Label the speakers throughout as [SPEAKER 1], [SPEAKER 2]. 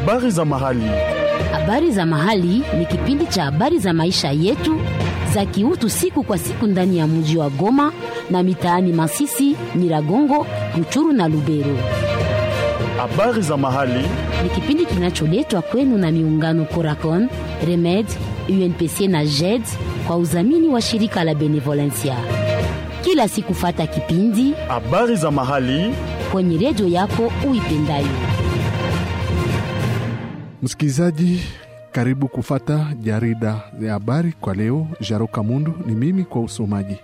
[SPEAKER 1] Habari za mahali.
[SPEAKER 2] Habari za mahali ni kipindi cha habari za maisha yetu za kiutu siku kwa siku ndani ya mji wa Goma na mitaani Masisi, Nyiragongo, Ruchuru na Lubero.
[SPEAKER 1] Habari za mahali.
[SPEAKER 2] Ni kipindi kinacholetwa kwenu na miungano Coracon, Remed, UNPC na JED kwa udhamini wa shirika la Benevolencia. Kila siku fata kipindi
[SPEAKER 1] Habari za mahali.
[SPEAKER 2] kwenye redio yako uipendayo.
[SPEAKER 3] Msikilizaji, karibu kufata jarida ya habari kwa leo. Jaroka Mundu ni mimi kwa usomaji.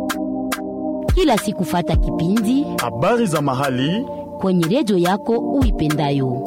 [SPEAKER 2] Kila siku fata kipindi
[SPEAKER 1] Habari za mahali.
[SPEAKER 2] kwenye redio yako uipendayo.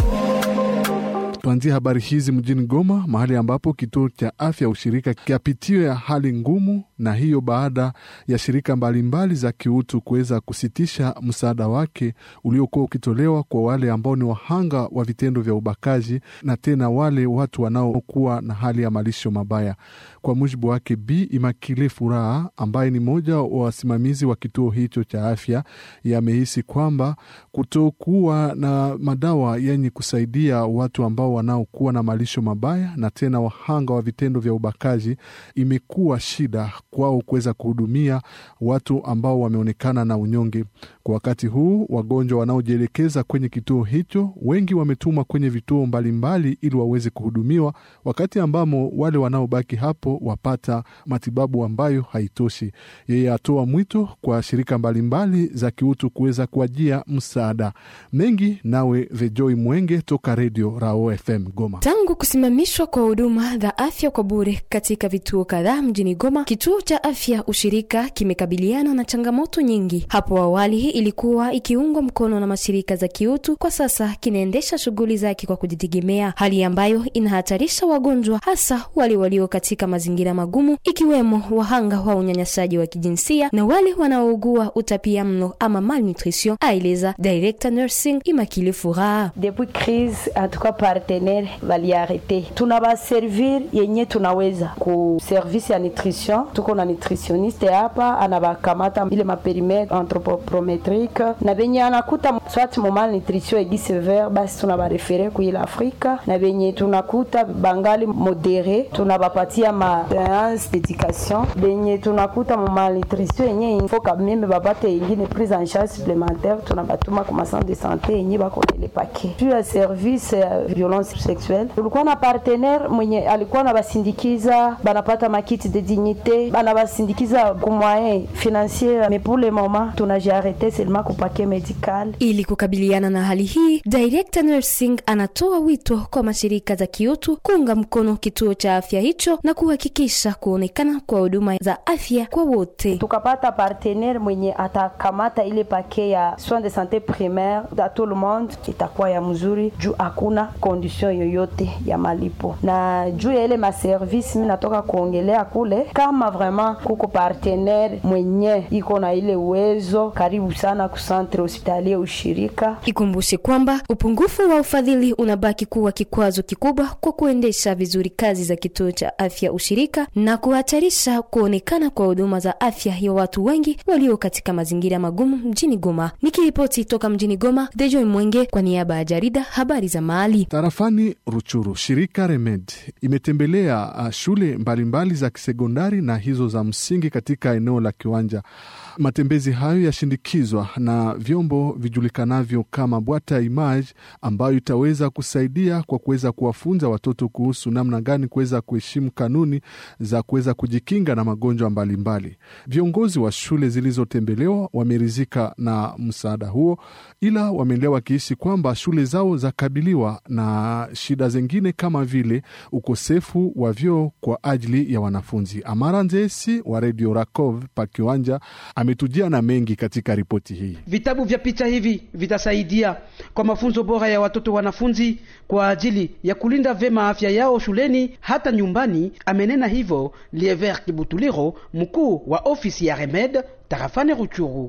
[SPEAKER 3] Tuanzie habari hizi mjini Goma, mahali ambapo kituo cha afya ushirika kiapitia hali ngumu, na hiyo baada ya shirika mbalimbali za kiutu kuweza kusitisha msaada wake uliokuwa ukitolewa kwa wale ambao ni wahanga wa vitendo vya ubakaji na tena wale watu wanaokuwa na hali ya malisho mabaya. Kwa mujibu wake B Imakile Furaha, ambaye ni mmoja wa wasimamizi wa kituo hicho cha afya, yamehisi kwamba kutokuwa na madawa yenye kusaidia watu ambao wanaokuwa na malisho mabaya na tena wahanga wa vitendo vya ubakaji imekuwa shida kwao kuweza kuhudumia watu ambao wameonekana na unyonge. Kwa wakati huu, wagonjwa wanaojielekeza kwenye kituo hicho wengi wametumwa kwenye vituo mbalimbali ili waweze kuhudumiwa, wakati ambamo wale wanaobaki hapo wapata matibabu ambayo haitoshi. Yeye atoa mwito kwa shirika mbalimbali za kiutu kuweza kuajia msaada mengi. Nawe Vejoi Mwenge toka redio Rao FM Goma.
[SPEAKER 4] Tangu kusimamishwa kwa huduma za afya kwa bure katika vituo kadhaa mjini Goma, kituo cha afya ushirika kimekabiliana na changamoto nyingi. Hapo awali ilikuwa ikiungwa mkono na mashirika za kiutu, kwa sasa kinaendesha shughuli zake kwa kujitegemea, hali ambayo inahatarisha wagonjwa, hasa wale walio katika mazingira magumu, ikiwemo wahanga wa unyanyasaji wa kijinsia na wale wanaougua utapia mlo ama malnutrition, aeleza director nursing Imakile Furaha.
[SPEAKER 5] depuis crise atuka partenaire valiarete tunabaservir yenye tunaweza ku service ya nutrition tuko na nutritioniste hapa anabakamata ile maperimetre anthropometrique na benye anakuta swat mu malnutrition egi severe basi tunabarefere kuila afrika na benye tunakuta bangali modere tunabapatia ma séance d'éducation benye tunakuta mu malnutrition yenye info kameme bapate ingine prise en charge supplémentaire tunabatuma ku macentre de santé yenye bakonele pake juu ya service ya violence sexuelle tulikuwa na partenaire mwenye alikuwa nabasindikiza banapata makiti de dignité banabasindikiza ku moyen financier mais pour le moment tunajiarete seulement ku paquet médical
[SPEAKER 4] Ili kukabiliana na hali hii, director nursing anatoa wito kwa mashirika za kiutu kuunga mkono kituo cha afya hicho na kuhakikisha kuonekana kwa huduma za afya kwa wote.
[SPEAKER 5] tukapata partenaire mwenye atakamata ile pake ya soins de santé primaire da tout le monde itakuwa ya mzuri juu hakuna condition yoyote ya malipo na juu ya ile maservice mi natoka kuongelea kule kama vraiment kuko partenaire mwenye iko na ile uwezo karibu sana ku centre hospitalier ushirika
[SPEAKER 4] Ikumbushe kwamba upungufu wa ufadhili unabaki kuwa kikwazo kikubwa kwa kuendesha vizuri kazi za kituo cha afya ushirika na kuhatarisha kuonekana kwa huduma za afya ya watu wengi walio katika mazingira magumu mjini Goma. Nikiripoti toka mjini Goma, Dejoy Mwenge kwa niaba ya jarida habari za mahali.
[SPEAKER 3] Tarafani Ruchuru, shirika Remed imetembelea uh, shule mbalimbali za kisekondari na hizo za msingi katika eneo la Kiwanja. Matembezi hayo yashindikizwa na vyombo vijulikanavyo kama bwata image, ambayo itaweza kusaidia kwa kuweza kuwafunza watoto kuhusu namna gani kuweza kuheshimu kanuni za kuweza kujikinga na magonjwa mbalimbali. Viongozi wa shule zilizotembelewa wameridhika na msaada huo, ila wameendelea wakihisi kwamba shule zao zakabiliwa na shida zingine kama vile ukosefu wa vyoo kwa ajili ya wanafunzi. Amara Nzesi wa redio Rakov pa Kiwanja ametujia na mengi katika ripoti hii.
[SPEAKER 6] Vitabu vya picha hivi vitasaidia kwa mafunzo bora ya watoto wanafunzi kwa ajili ya kulinda vema afya yao shuleni hata nyumbani. Amenena hivyo Liever Kibutuliro, mkuu wa ofisi ya Remed tarafani Ruchuru.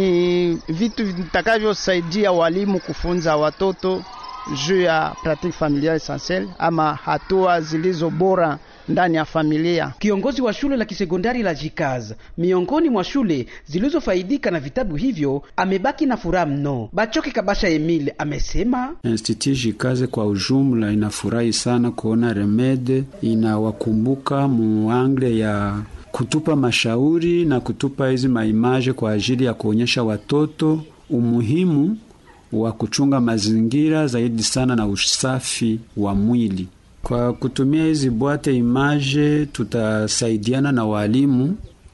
[SPEAKER 7] ni vitu vitakavyosaidia walimu kufunza watoto juu ya pratique familiale essentielle ama hatua zilizo bora ndani ya familia.
[SPEAKER 6] Kiongozi wa shule la kisekondari la Jikaz, miongoni mwa shule zilizofaidika na vitabu hivyo, amebaki na furaha mno. Bachoke Kabasha Emile amesema
[SPEAKER 8] Institut Jikaze kwa ujumla inafurahi sana kuona Remede inawakumbuka muangle ya kutupa mashauri na kutupa hizi maimaje kwa ajili ya kuonyesha watoto umuhimu wa kuchunga mazingira zaidi sana na usafi wa mwili. Kwa kutumia hizi bwate imaje, tutasaidiana na walimu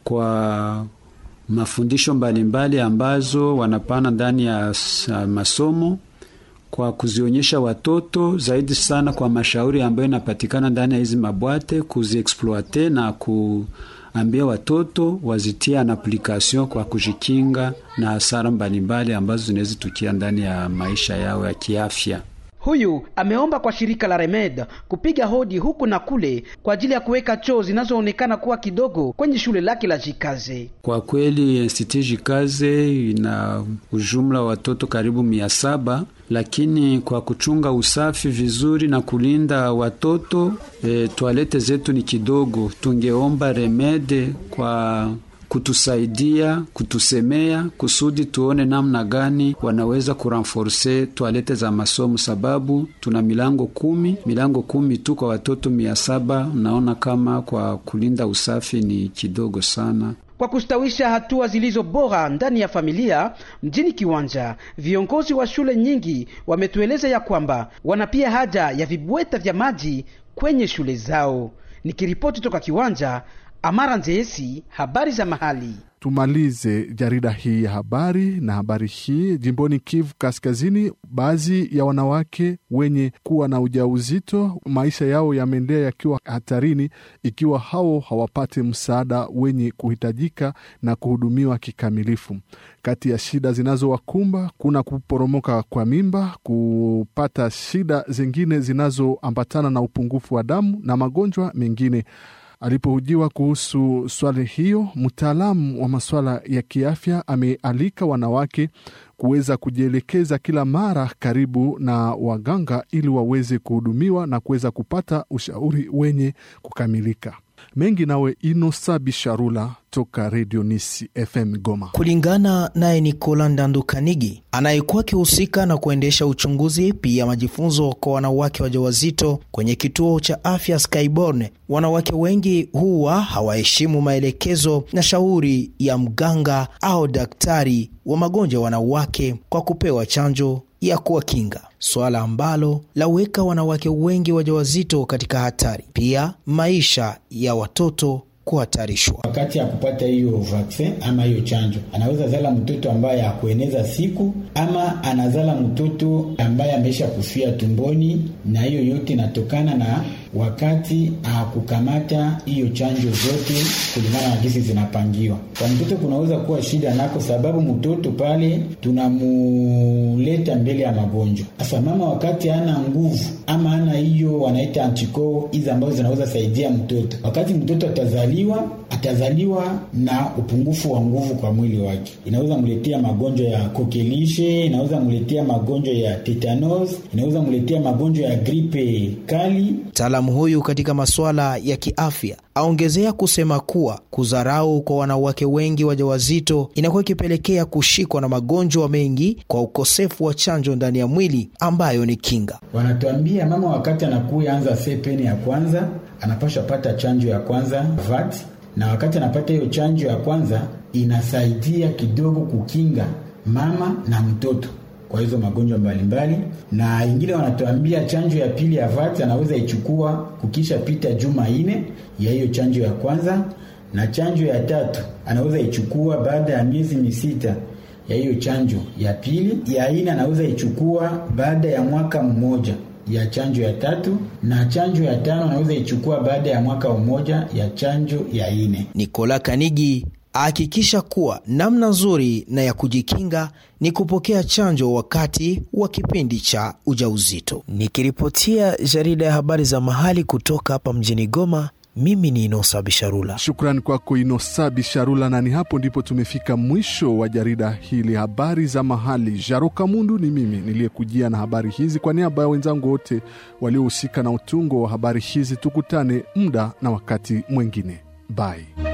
[SPEAKER 8] kwa mafundisho mbalimbali ambazo wanapana ndani ya masomo kwa kuzionyesha watoto zaidi sana kwa mashauri ambayo inapatikana ndani ya hizi mabwate, kuziexploite na kuambia watoto wazitia na application kwa kujikinga na hasara mbalimbali ambazo zinaweza tukia ndani ya maisha yao ya kiafya.
[SPEAKER 6] Huyu ameomba kwa shirika la Remed kupiga hodi huku na kule kwa ajili ya kuweka choo zinazoonekana kuwa kidogo kwenye shule lake la Jikaze.
[SPEAKER 8] Kwa kweli Institut Jikaze ina ujumla watoto karibu mia saba, lakini kwa kuchunga usafi vizuri na kulinda watoto e, toalete zetu ni kidogo. Tungeomba Remede kwa kutusaidia kutusemea kusudi tuone namna gani wanaweza kurenforce toalete za masomo, sababu tuna milango kumi, milango kumi tu kwa watoto mia saba. Naona kama kwa kulinda usafi ni kidogo sana.
[SPEAKER 6] Kwa kustawisha hatua zilizo bora ndani ya familia mjini Kiwanja, viongozi wa shule nyingi wametueleza ya kwamba wana pia haja ya vibweta vya maji kwenye shule zao. Nikiripoti toka Kiwanja, Amara Nzeesi, habari za mahali.
[SPEAKER 3] Tumalize jarida hii ya habari na habari hii. Jimboni Kivu Kaskazini, baadhi ya wanawake wenye kuwa na ujauzito maisha yao yameendelea yakiwa hatarini ikiwa hao hawapate msaada wenye kuhitajika na kuhudumiwa kikamilifu. Kati ya shida zinazowakumba kuna kuporomoka kwa mimba, kupata shida zingine zinazoambatana na upungufu wa damu na magonjwa mengine. Alipohojiwa kuhusu swali hiyo, mtaalamu wa masuala ya kiafya amealika wanawake kuweza kujielekeza kila mara karibu na waganga ili waweze kuhudumiwa na kuweza kupata ushauri wenye kukamilika. Mengi nawe Inosa Bisharula toka Redio Nisi FM Goma.
[SPEAKER 9] Kulingana naye Nikola Ndandu Kanigi anayekuwa akihusika na kuendesha uchunguzi pia majifunzo kwa wanawake wajawazito kwenye kituo cha afya Skyborne, wanawake wengi huwa hawaheshimu maelekezo na shauri ya mganga au daktari wa magonjwa ya wanawake kwa kupewa chanjo ya kuwakinga, swala ambalo laweka wanawake wengi wajawazito katika hatari, pia maisha ya watoto kuhatarishwa.
[SPEAKER 10] Wakati ya kupata hiyo vaksin ama hiyo chanjo, anaweza zala mtoto ambaye hakueneza siku ama anazala mtoto ambaye ameisha kufia tumboni, na hiyo yote inatokana na wakati akukamata hiyo chanjo zote kulingana na jinsi zinapangiwa. Kwa mtoto kunaweza kuwa shida nako, sababu mtoto pale tunamuleta mbele ya magonjwa. Sasa mama wakati hana nguvu ama hana hiyo wanaita antikoo hizi ambazo zinaweza saidia mtoto, wakati mtoto atazaliwa atazaliwa na upungufu wa nguvu kwa mwili wake, inaweza mletea magonjwa ya kokelishe, inaweza mletea magonjwa ya tetanos, inaweza mletea magonjwa ya gripe kali.
[SPEAKER 9] Mtaalamu huyu katika masuala ya kiafya aongezea kusema kuwa kudharau kwa wanawake wengi wajawazito inakuwa ikipelekea kushikwa na magonjwa mengi kwa ukosefu wa chanjo ndani ya mwili ambayo ni kinga.
[SPEAKER 10] Wanatuambia mama wakati anakuya anza sepeni ya kwanza anapasha pata chanjo ya kwanza VAT, na wakati anapata hiyo chanjo ya kwanza inasaidia kidogo kukinga mama na mtoto kwa hizo magonjwa mbalimbali. Na ingine wanatuambia chanjo ya pili ya VAT anaweza ichukua kukisha pita juma ine ya hiyo chanjo ya kwanza, na chanjo ya tatu anaweza ichukua baada ya miezi misita ya hiyo chanjo ya pili. Ya ine anaweza ichukua baada ya mwaka mmoja ya chanjo ya tatu na chanjo ya tano anaweza ichukua baada ya mwaka mmoja ya chanjo ya ine.
[SPEAKER 9] Nikola Kanigi ahakikisha kuwa namna nzuri na ya kujikinga ni kupokea chanjo wakati wa kipindi cha ujauzito. Nikiripotia jarida ya habari za mahali kutoka hapa mjini Goma, Mimi ni Inosa Bisharula.
[SPEAKER 3] Shukrani kwako Inosa Bisharula, na ni hapo ndipo tumefika mwisho wa jarida hili habari za mahali. Jaroka Mundu ni mimi niliyekujia na habari hizi kwa niaba ya wenzangu wote waliohusika na utungo wa habari hizi. Tukutane muda na wakati mwingine, bye.